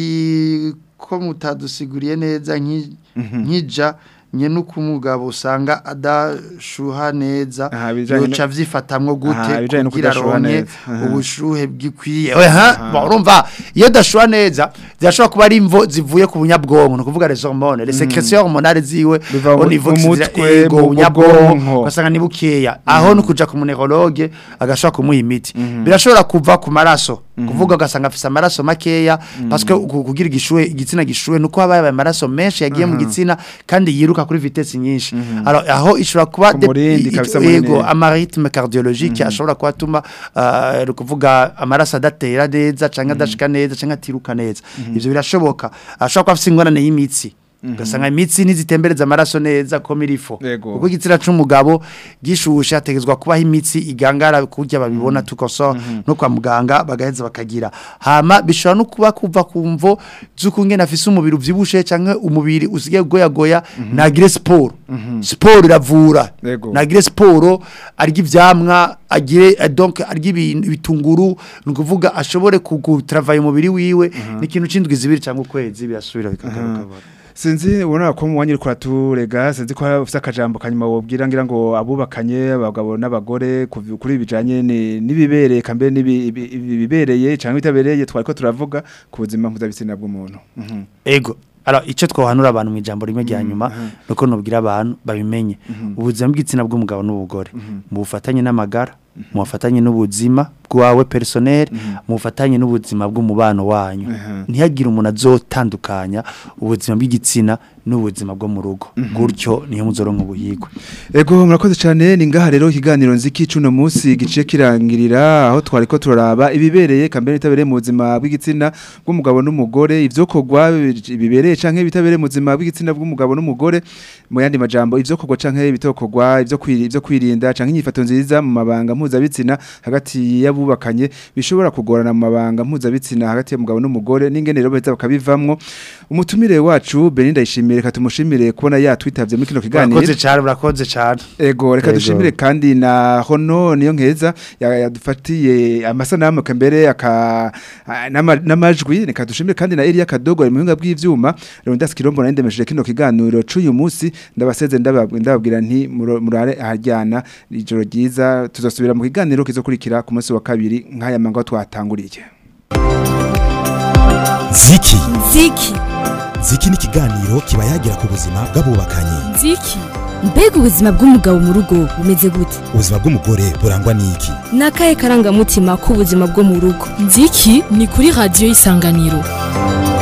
hari ko mutadusiguriye neza nki- nkija nye nuko umugabo usanga adashuha neza Aha, ibijanye no- yoca vyifatamwo Aha, gute ibijanye no kugira kudashuha aronke neza. Aha. ubushuhe bwikwiye oya bon, urumva iyo dashuha neza zirashobora kuba ari imvo zivuye ku bunyabwonko no kuvuga les hormones les sécrétions hormonales ziwe Biva au mu- niveau mu kizira- mutwe, ego, mu- mu bunyabwonko bwonko. ugasanga ni bukeya aho no kuja ku muneurologue agashobora kumuha imiti birashobora kuva ku maraso kuvuga ugasanga afise amaraso makeya parce que ku- kugira igishuhe igitsina gishuhe nuko haba yabaye amaraso menshi yagiye mu gitsina kandi yiruka kuri vitesse nyinshi alors aho ishobora kuba Ku de- murindi, i- kabisa i- ego munini. amaritme cardiologique ashobora kuba atuma uh, kuvuga amaraso adatera neza canke adashika neza canke atiruka neza ivyo birashoboka ashobora kuba afise ingorane y'imitsi ugasanga imitsi ntizitembereza amaraso neza ko mirifo Yego. kuko igitsina c'umugabo gishushe hategezwa kubaho imitsi igangara kurya babibona tukoso no kwa muganga bagaheza bakagira hama bishobora no kuba kuva ku mvo z'uko ngene afise umubiri uvyibushe canke umubiri usigaye goyagoya nagire siporo siporo iravura Yego. nagire siporo arya ivyamwa agire eh, donc arya ibintu bitunguru ni ukuvuga ashobore kugutravaye umubiri wiwe ni ikintu c'indwi zibiri canke ukwezi birasubira bikagaruka sinzi ubona ko mu wanyiri kuraturega sinzi ko ufite akajambo kanyuma wobwira ngira ngo abubakanye abagabo n'abagore kuvi- kuri bijanye ni- n'ibibereye kambe n'ibibereye cyangwa bitabereye twari ko turavuga ku buzima mpuzabitsina bw'umuntu Mhm. ego alors icyo twohanura abantu mu ijambo rimwe rya nyuma nuko nubwira abantu babimenye ubuzima bw'igitsina bw'umugabo n'ubugore mu bufatanye n'amagara mu bufatanye n'ubuzima bwawe personnel mu bufatanye n'ubuzima bw'umubano wanyu ntihagire umuntu azotandukanya ubuzima bw'igitsina n'ubuzima bwo mu rugo gutyo niyo muzoronka ubuhigwe Ego murakoze cyane ni ngaha rero ikiganiro nziki cuno munsi giciye kirangirira aho twari ko turaraba ibibereye kambere itabereye mu buzima bw'igitsina bw'umugabo n'umugore ivyokorwa bibereye canke bitabereye mu buzima bw'igitsina bw'umugabo n'umugore mu yandi majambo ivyokorwa canke bitokorwa ivyo kwiri ivyo kwirinda canke inyifato nziza mu mabanga mpuzabitsina hagati y'abubakanye bishobora kugorana mu mabanga mpuzabitsina hagati y'umugabo n'umugore n'ingene rero baheza bakabivamwo umutumire wacu Beninda yishimire katumushimire kubona yatwitavye muri kino kiganiro urakoze cyane urakoze cyane Ego reka Ego. dushimire kandi na hono niyo nkeza ya- yadufatiye amasanamu kambere aka a- n'ama- n'amajwi reka dushimire kandi na Elia Kadogo ari mu buhinga bw'ivyuma Rondas Kirombo na ndemesheje kino kiganiro c'uyu munsi ndabaseze ndababwira ndababwira nti muro- murare ahajyana ijoro ryiza tuzosubira mu kiganiro kizokurikira ku munsi wa kabiri nk'aya mango twatanguriye ziki Ziki. ziki ni ikiganiro kiba yagira ku buzima bw'abubakanye Ziki. Mbega ubuzima bw'umugabo mu rugo bumeze gute? ubuzima bw'umugore burangwa n'iki Ni akahe karangamutima k'ubuzima bwo mu rugo? Ziki ni kuri radio isanganiro.